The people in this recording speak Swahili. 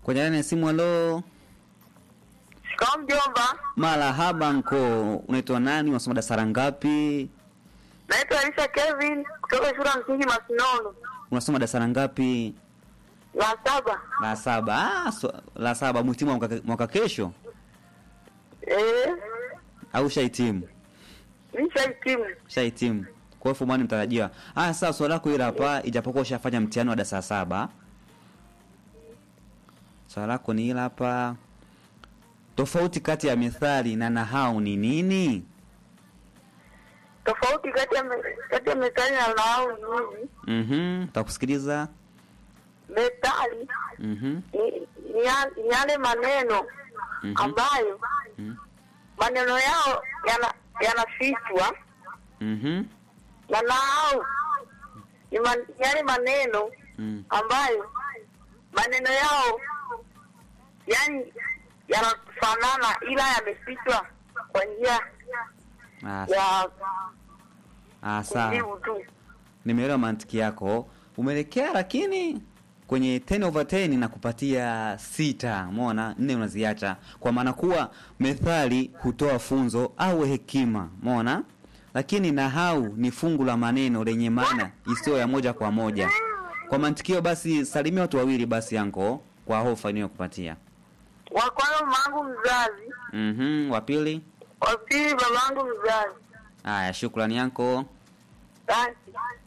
Kwenye laini ya simu, halo. Shikamoo mjomba. Marahaba nko. Unaitwa nani? Unasoma darasa ngapi? Naitwa Elisha Kevin kutoka shule ya msingi Masinono. Unasoma darasa ngapi? La saba. La saba. Ah, so, la saba mhitimu wa mwaka, mwaka kesho Eh, au shahitimu? nishahitimu. Shahitimu. Kwa hiyo fumani mtarajiwa. Ah, sasa swali lako hili hapa ijapokuwa ushafanya mtihani wa darasa saba. Swali lako ni hili hapa. Tofauti kati ya methali na nahau ni nini? Tofauti kati ya me- kati ya methali na nahau ni hivi. Mhm, takusikiliza. Methali Mhm. ni ni ya- ni yale maneno Mhm. ambayo Mhm. maneno yao yana yanafichwa Mhm. na nahau ni man, yale maneno Mm. ambayo maneno yao yani yanafanana ila yamefichwa kwa njia Ah, ya ah, sawa. kujibu tu. Nimeelewa mantiki yako. Umeelekea lakini kwenye 10 over 10 na kupatia sita. Umeona? Nne unaziacha. Kwa maana kuwa methali hutoa funzo au hekima. Umeona? Lakini nahau ni fungu la maneno lenye maana isiyo ya moja kwa moja. Kwa mantikio basi salimia watu wawili basi yanko kwa hofa kupatia. Wa kwanza mamangu mzazi, Mhm, wa pili. wa pili babangu mzazi. Haya, shukrani yanko. Asante.